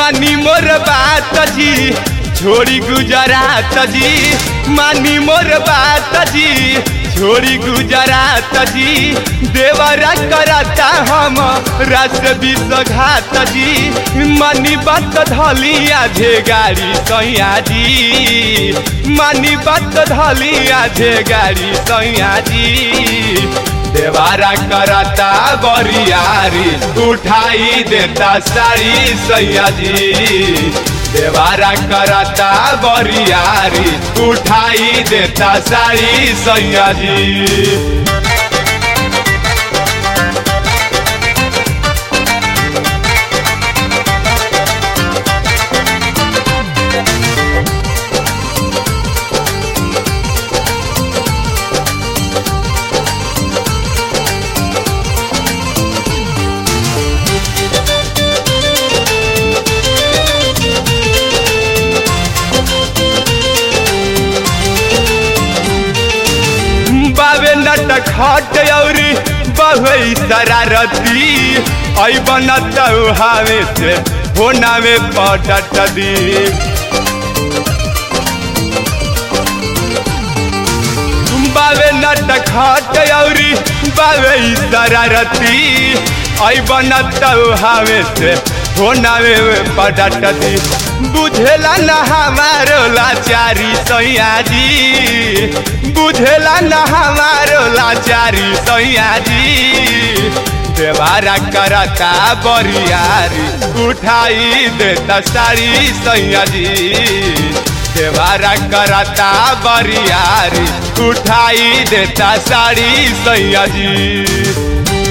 मानी मोर बात जी छोड़ी गुजरात जी मानी मोर बात जी छोड़ी गुजरात जी देवरा करता हम रास विश्वघात जी मानी बात धलिया झे गाड़ी सैया जी मानी बात धलिया झे गाड़ी सैया जी देवारा करता बरियारी उठाई देता साड़ी सैया जी देवारा करता बरियारी उठाई देता साड़ी सैया जी बाबे नट खट औरी बहुई शरारती ऐ बनत हावे से होनावे पटट दी बाबे नट खट औरी बाबे शरारती ऐ बनत हावे से होनावे पटट दी बुझेला न हमारो लाचारी सैया जी बुझेला न हमारो लाचारी सैया जी देवारा करता बरियारी उठाई देता साड़ी सैया जी देवारा करता बरियारी उठाई देता साड़ी सैया जी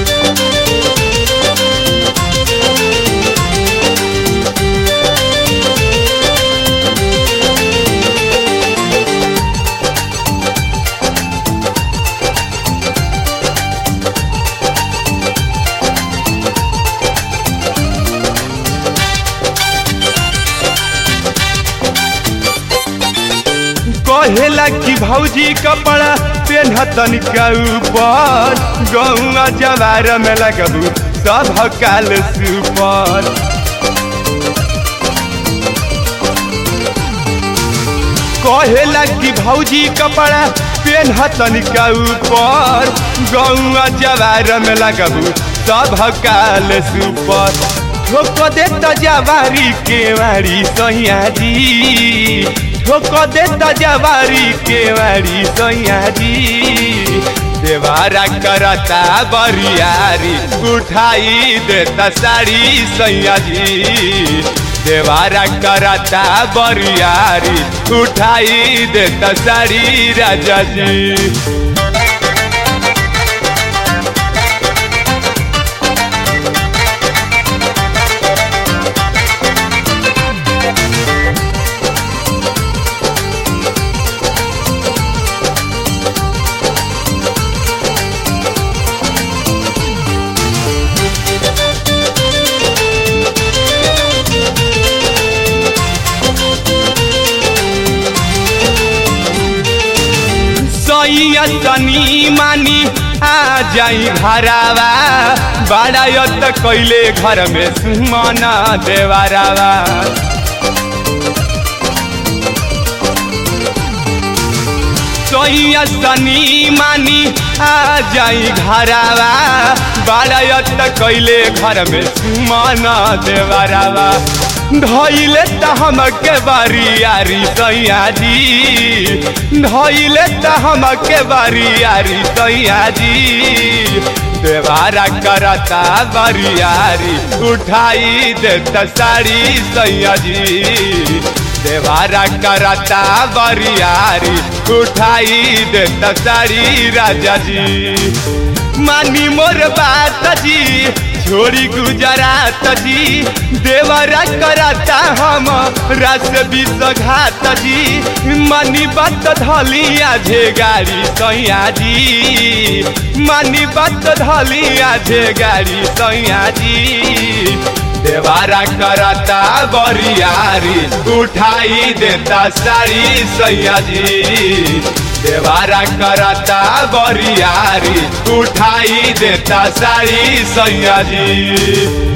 कहेला कि भौजी कपड़ा पेन्हतन के ऊपर गौआ जवार में लगबू सब काल सुपर कहेला कि भौजी कपड़ा पेन्हतन के ऊपर गौआ जवार में लगबू सब काल सुपर ठोक देता जवारी केवारी सैया जी ठोक देता जवारी केवारी सैया जी देवारा करता बरियारी उठाई देता साड़ी सैया जी देवारा करता बरियारी उठाई देता साड़ी राजा जी सैया तनी मानी आ जाई घरावा बड़ा त कैले घर में सुमना देवारावा सैया तनी मानी आ जाई घरावा बड़ा त कैले घर में सुमना देवारावा धैले त हमके बारियारी सैया जी धैले त हमके बारियारी सैया जी देवारा करता बरियारी उठाई देता साड़ी सैया जी देवारा करता बरियारी उठाई देता साड़ी राजा जी मानी मोर बात जी छोड़ी गुजरात जी देवरा करता हम रास विश्वघात जी मनी बात धलिया झे गाड़ी सैया जी मनी बात धलिया झे गाड़ी सैया जी देवारा करता बरियारी उठाई देता साड़ी सैया जी देवारा करता बरियारी उठाई देता साड़ी सैया जी